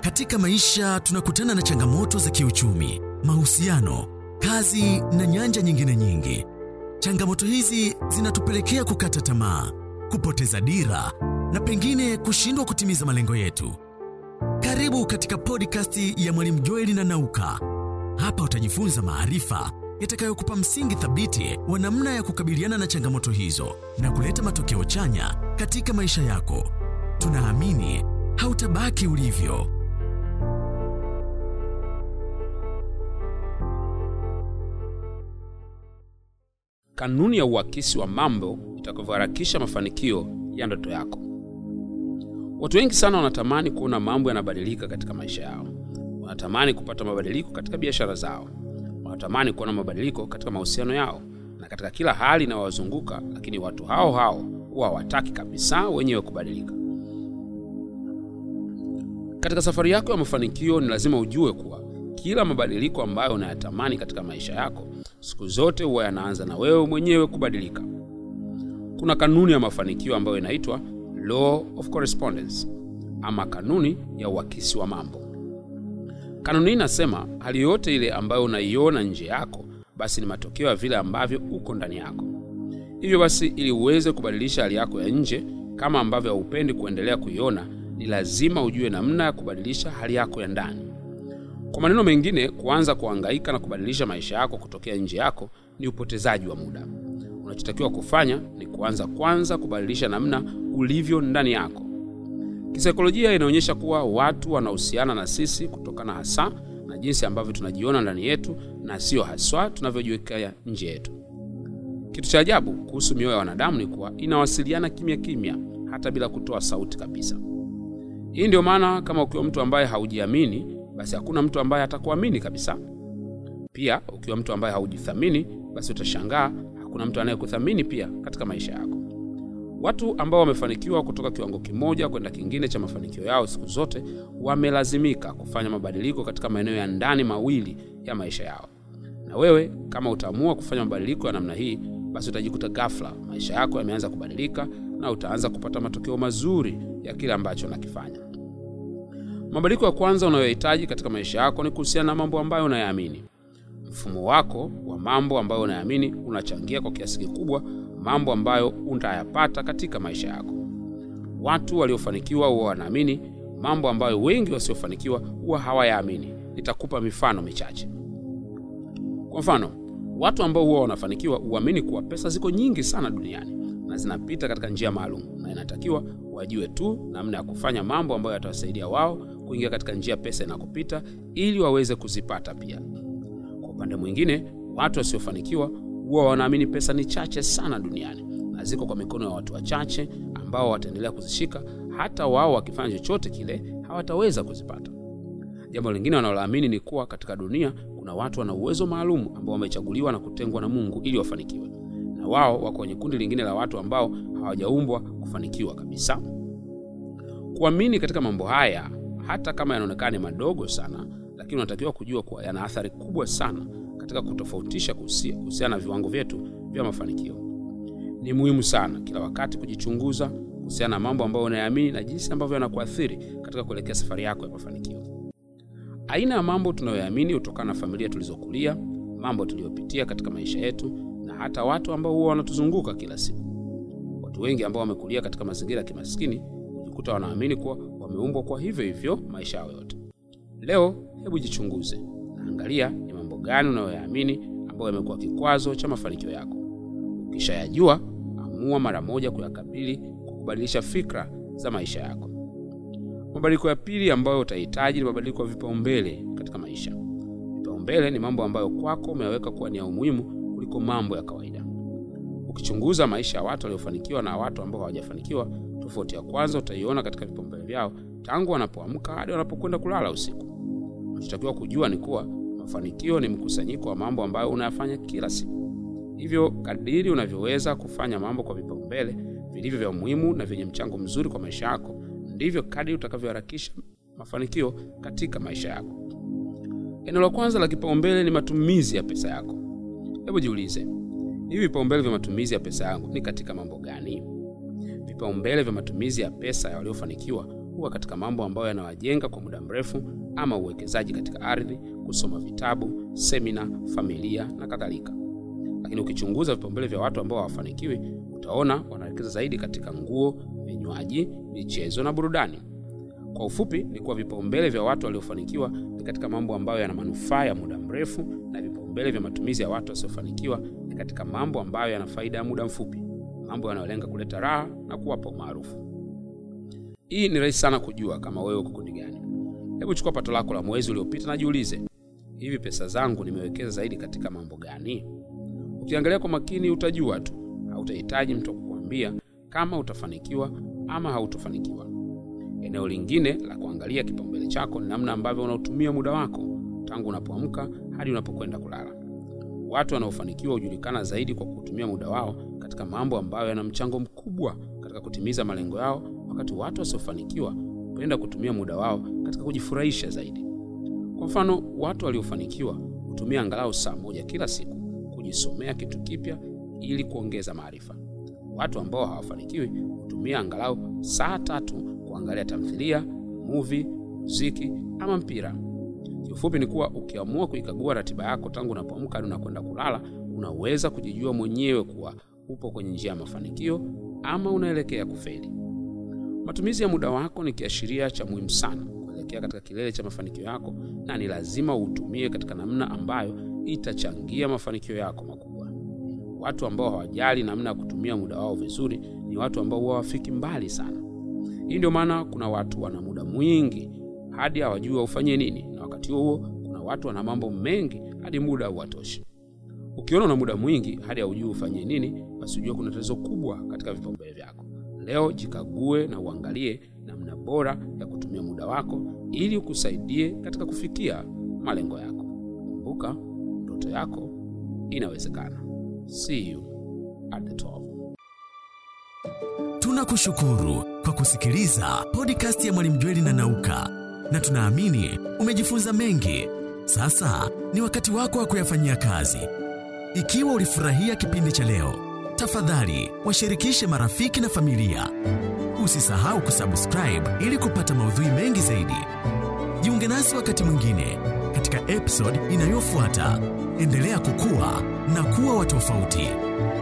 Katika maisha tunakutana na changamoto za kiuchumi, mahusiano, kazi na nyanja nyingine nyingi. Changamoto hizi zinatupelekea kukata tamaa, kupoteza dira na pengine kushindwa kutimiza malengo yetu. Karibu katika podcast ya Mwalimu Joeli na Nauka. Hapa utajifunza maarifa yatakayokupa msingi thabiti wa namna ya kukabiliana na changamoto hizo na kuleta matokeo chanya katika maisha yako. Tunaamini hautabaki ulivyo. kanuni ya uakisi wa mambo itakavyoharakisha mafanikio ya ndoto yako. Watu wengi sana wanatamani kuona mambo yanabadilika katika maisha yao. Wanatamani kupata mabadiliko katika biashara zao, wanatamani kuona mabadiliko katika mahusiano yao na katika kila hali inayowazunguka, lakini watu hao hao huwa hawataki kabisa wenyewe kubadilika. Katika safari yako ya mafanikio, ni lazima ujue kuwa kila mabadiliko ambayo unayatamani katika maisha yako siku zote huwa yanaanza na wewe mwenyewe kubadilika. Kuna kanuni ya mafanikio ambayo inaitwa law of correspondence ama kanuni ya uakisi wa mambo. Kanuni hii inasema hali yoyote ile ambayo unaiona nje yako, basi ni matokeo ya vile ambavyo uko ndani yako. Hivyo basi, ili uweze kubadilisha hali yako ya nje kama ambavyo haupendi kuendelea kuiona, ni lazima ujue namna ya kubadilisha hali yako ya ndani. Kwa maneno mengine, kuanza kuhangaika na kubadilisha maisha yako kutokea nje yako ni upotezaji wa muda. Unachotakiwa kufanya ni kuanza kwanza kubadilisha namna ulivyo ndani yako. Kisaikolojia inaonyesha kuwa watu wanahusiana na sisi kutokana hasa na jinsi ambavyo tunajiona ndani yetu na sio haswa tunavyojiwekea nje yetu. Kitu cha ajabu kuhusu mioyo ya wanadamu ni kuwa inawasiliana kimya kimya, hata bila kutoa sauti kabisa. Hii ndio maana kama ukiwa mtu ambaye haujiamini basi hakuna mtu ambaye atakuamini kabisa. Pia ukiwa mtu ambaye haujithamini, basi utashangaa hakuna mtu anayekuthamini pia katika maisha yako. Watu ambao wamefanikiwa kutoka kiwango kimoja kwenda kingine cha mafanikio yao, siku zote wamelazimika kufanya mabadiliko katika maeneo ya ndani mawili ya maisha yao. Na wewe kama utaamua kufanya mabadiliko ya namna hii, basi utajikuta ghafla maisha yako yameanza kubadilika na utaanza kupata matokeo mazuri ya kile ambacho unakifanya. Mabadiliko ya kwanza unayohitaji katika maisha yako ni kuhusiana na mambo ambayo unayaamini. Mfumo wako wa mambo ambayo unayaamini unachangia kwa kiasi kikubwa mambo ambayo utayapata katika maisha yako. Watu waliofanikiwa huwa wanaamini mambo ambayo wengi wasiofanikiwa huwa hawayaamini. Nitakupa mifano michache. Kwa mfano, watu ambao huwa wanafanikiwa huamini kuwa pesa ziko nyingi sana duniani na zinapita katika njia maalum, na inatakiwa wajue tu namna ya kufanya mambo ambayo yatawasaidia wao kuingia katika njia pesa inakopita ili waweze kuzipata pia. Kwa upande mwingine, watu wasiofanikiwa huwa wanaamini pesa ni chache sana duniani na ziko kwa mikono ya watu wachache ambao wataendelea kuzishika, hata wao wakifanya chochote kile hawataweza kuzipata. Jambo lingine wanaloamini ni kuwa katika dunia kuna watu wana uwezo maalum ambao wamechaguliwa na kutengwa na Mungu ili wafanikiwe, na wao wako kwenye kundi lingine la watu ambao hawajaumbwa kufanikiwa kabisa. Kuamini katika mambo haya, hata kama yanaonekana ni madogo sana, lakini unatakiwa kujua kuwa yana athari kubwa sana katika kutofautisha kuhusiana na viwango vyetu vya mafanikio. Ni muhimu sana kila wakati kujichunguza kuhusiana na mambo ambayo unayaamini na jinsi ambavyo yanakuathiri katika kuelekea safari yako ya mafanikio. Aina ya mambo tunayoyaamini hutokana na familia tulizokulia, mambo tuliyopitia katika maisha yetu, na hata watu ambao huwa wanatuzunguka kila siku. Watu wengi ambao wamekulia katika mazingira ya kimaskini hujikuta wanaamini kuwa wameumbwa kwa hivyo hivyo maisha yao yote. Leo hebu jichunguze na angalia ni mambo gani unayoyaamini ambayo yamekuwa kikwazo cha mafanikio yako. Ukishayajua, amua mara moja kuyakabili kwa kubadilisha fikra za maisha yako. Mabadiliko ya pili ambayo utahitaji ni mabadiliko ya vipaumbele katika maisha. Vipaumbele ni mambo ambayo kwako umeyaweka kuwa ni ya umuhimu kuliko mambo ya kawaida. Ukichunguza maisha ya watu waliofanikiwa na watu ambao hawajafanikiwa, tofauti ya kwanza utaiona katika vipaumbele vyao tangu wanapoamka hadi wanapokwenda kulala usiku. Unachotakiwa kujua ni kuwa mafanikio ni mkusanyiko wa mambo ambayo unayafanya kila siku. Hivyo kadiri unavyoweza kufanya mambo kwa vipaumbele vilivyo vya umuhimu na vyenye mchango mzuri kwa maisha yako, ndivyo kadiri utakavyoharakisha mafanikio katika maisha yako. Eneo la kwanza la kipaumbele ni matumizi ya pesa yako. Hebu jiulize, hivi vipaumbele vya matumizi ya pesa yangu ni katika mambo gani? Vipaumbele vya matumizi ya pesa ya waliofanikiwa huwa katika mambo ambayo yanawajenga kwa muda mrefu, ama uwekezaji katika ardhi, kusoma vitabu, semina, familia na kadhalika. Lakini ukichunguza vipaumbele vya watu ambao hawafanikiwi, utaona wanawekeza zaidi katika nguo, vinywaji, michezo na burudani. Kwa ufupi, ni kuwa vipaumbele vya watu waliofanikiwa ni katika mambo ambayo yana manufaa ya muda mrefu, na vipaumbele vya matumizi ya watu wasiofanikiwa ni katika mambo ambayo yana faida ya muda mfupi, mambo yanayolenga kuleta raha na kuwapa umaarufu. Hii ni rahisi sana kujua kama wewe uko kundi gani. Hebu chukua pato lako la mwezi uliopita na jiulize, hivi pesa zangu nimewekeza zaidi katika mambo gani? Ukiangalia kwa makini, utajua tu, hautahitaji mtu wa kukuambia kama utafanikiwa ama hautofanikiwa. Eneo lingine la kuangalia kipaumbele chako ni namna ambavyo unautumia muda wako tangu unapoamka hadi unapokwenda kulala. Watu wanaofanikiwa hujulikana zaidi kwa kutumia muda wao katika mambo ambayo yana mchango mkubwa katika kutimiza malengo yao, wakati watu wasiofanikiwa hupenda kutumia muda wao katika kujifurahisha zaidi. Kwa mfano, watu waliofanikiwa hutumia angalau saa moja kila siku kujisomea kitu kipya ili kuongeza maarifa. Watu ambao hawafanikiwi hutumia angalau saa tatu kuangalia tamthilia, movie, muziki ama mpira. Kiufupi ni kuwa ukiamua kuikagua ratiba yako tangu unapoamka hadi unakwenda kulala, unaweza kujijua mwenyewe kuwa upo kwenye njia ya mafanikio ama unaelekea kufeli. Matumizi ya muda wako ni kiashiria cha muhimu sana kuelekea katika kilele cha mafanikio yako, na ni lazima uutumie katika namna ambayo itachangia mafanikio yako makubwa. Watu ambao hawajali namna ya kutumia muda wao vizuri ni watu ambao huwa hawafiki mbali sana. Hii ndio maana kuna watu wana muda mwingi hadi hawajui waufanyie nini, na wakati huo kuna watu wana mambo mengi hadi muda hauwatoshi. Ukiona una muda mwingi hadi haujui ufanyie nini, basi ujue kuna tatizo kubwa katika vipaumbele vyako. Leo jikague na uangalie namna bora ya kutumia muda wako ili ukusaidie katika kufikia malengo yako. Kumbuka, ndoto yako inawezekana. See you at the top. Tunakushukuru kwa kusikiliza podcast ya Mwalimu Jweli na Nauka, na tunaamini umejifunza mengi. Sasa ni wakati wako wa kuyafanyia kazi. Ikiwa ulifurahia kipindi cha leo, tafadhali washirikishe marafiki na familia. Usisahau kusubscribe ili kupata maudhui mengi zaidi. Jiunge nasi wakati mwingine katika episode inayofuata. Endelea kukua na kuwa wa tofauti.